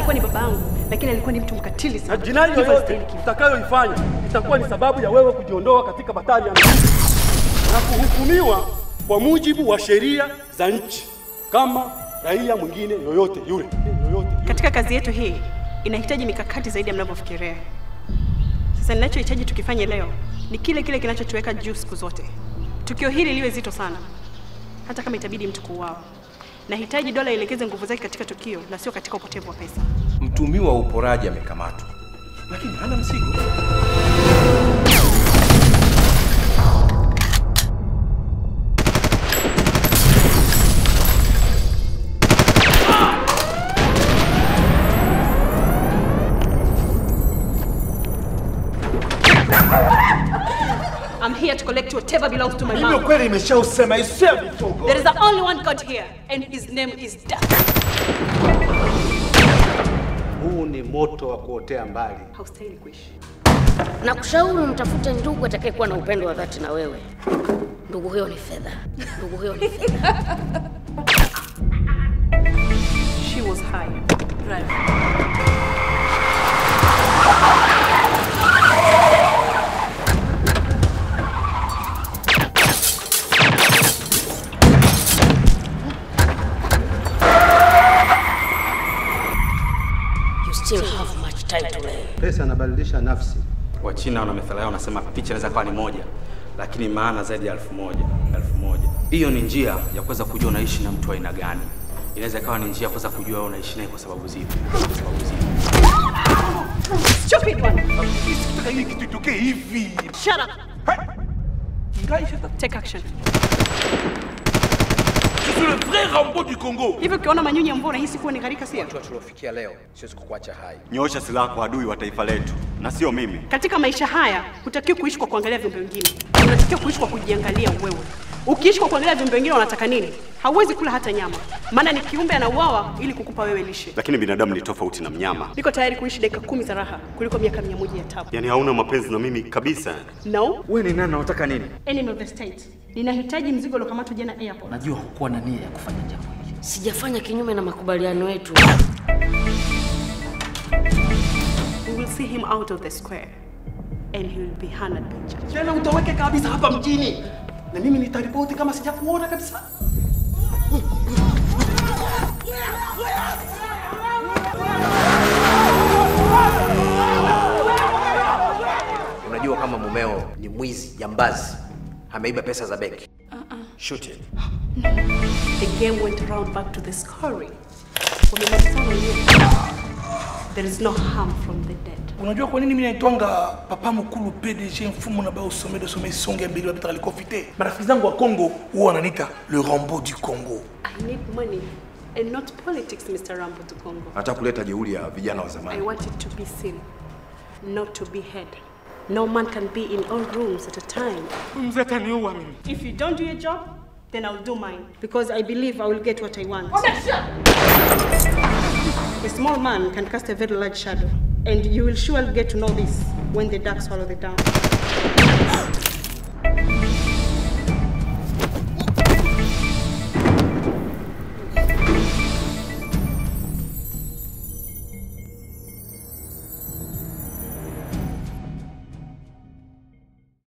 alikuwa ni baba yangu, lakini alikuwa ni mtu mkatili na sana. jinai Hivyo yoyote astahili kifo. utakayoifanya itakuwa ni sababu ya wewe kujiondoa katika batari ya mziki na kuhukumiwa kwa mujibu wa sheria za nchi kama raia mwingine yoyote yule. Yoyote yule. Katika kazi yetu hii inahitaji mikakati zaidi ya mnavyofikiria. Sasa ninachohitaji tukifanye leo ni kile kile kinachotuweka juu siku zote. Tukio hili liwe zito sana, hata kama itabidi mtu kuuawa. Nahitaji dola ielekeze nguvu zake katika tukio na sio katika upotevu wa pesa. Mtumiwa wa uporaji amekamatwa, lakini hana mzigo. I'm here to collect whatever belongs to my Mimi mom. kweli imeshausema isema vifogo. There is the only one God here and his name is Death. Huu ni moto wa kuotea mbali. Haustahili kuishi. na kushauri umtafute ndugu atakayekuwa na upendo wa dhati na wewe. Ndugu huyo ni fedha, ndugu huyo ni fedha. She was high. Right. You still have much time to learn. Pesa inabadilisha nafsi. Wachina wana methali yao wanasema picha inaweza kuwa ni moja, lakini maana zaidi ya elfu moja. Elfu moja. Hiyo ni njia ya kuweza kujua unaishi na mtu wa aina gani. Inaweza ikawa ni njia ya kuweza kujua wewe unaishi naye kwa sababu zipi. Kwa sababu zipi. Stupid one. Sikutaka hii kitu itokee hivi. Shut up. Ngai, shut up. Take action. Je suis le vrai Rambo du Congo. Hivi ukiona manyunyi ya mvua unahisi kuwa ni gharika sio? Hatua tuliofikia leo, siwezi kukuacha hai. Nyoosha silaha kwa adui wa taifa letu na sio mimi. Katika maisha haya hutakiwi kuishi kwa kuangalia viumbe wengine, unatakiwa kuishi kwa kujiangalia wewe. Ukiishi kwa kuangalia viumbe wengine wanataka nini, hauwezi kula hata nyama, maana ni kiumbe anauawa ili kukupa wewe lishe. Lakini binadamu ni tofauti na mnyama, Niko tayari kuishi dakika kumi za raha kuliko miaka mia moja ya tabu. yaani hauna mapenzi na mimi kabisa. No, Wewe ni nani na unataka nini? enemy of the state. Ninahitaji mzigo uliokamatwa jana airport. Najua hukuwa na nia ya kufanya jambo hili. Sijafanya kinyume na makubaliano yetu. We will see him out of the square and he will be honored by judge. Tena utoweke kabisa hapa mjini, na mimi nitaripoti kama sijakuona kabisa. Unajua kama mumeo ni mwizi, jambazi, ameiba pesa za benki. Shoot him. The game went around back to the scoring. Wamemalizana wenyewe. There is no harm from the dead. unajua kwa nini mimi naitwanga papa mkulu pdg mfumo na bao sommet sommet songe mbili wapita alikofite marafiki zangu wa congo huwa wananiita le rambo du congo I need money and not politics, Mr. Rambo to Congo. Hata kuleta jeuri ya vijana wa I zamani. want it to be seen, not to be heard. No man can be in all rooms at a time. mzee ataniua mimi If you don't do your job, then I'll do mine because I believe I will get what I want. A small man can cast a very large shadow, and you will surely get to know this when the dark swallow the dawn.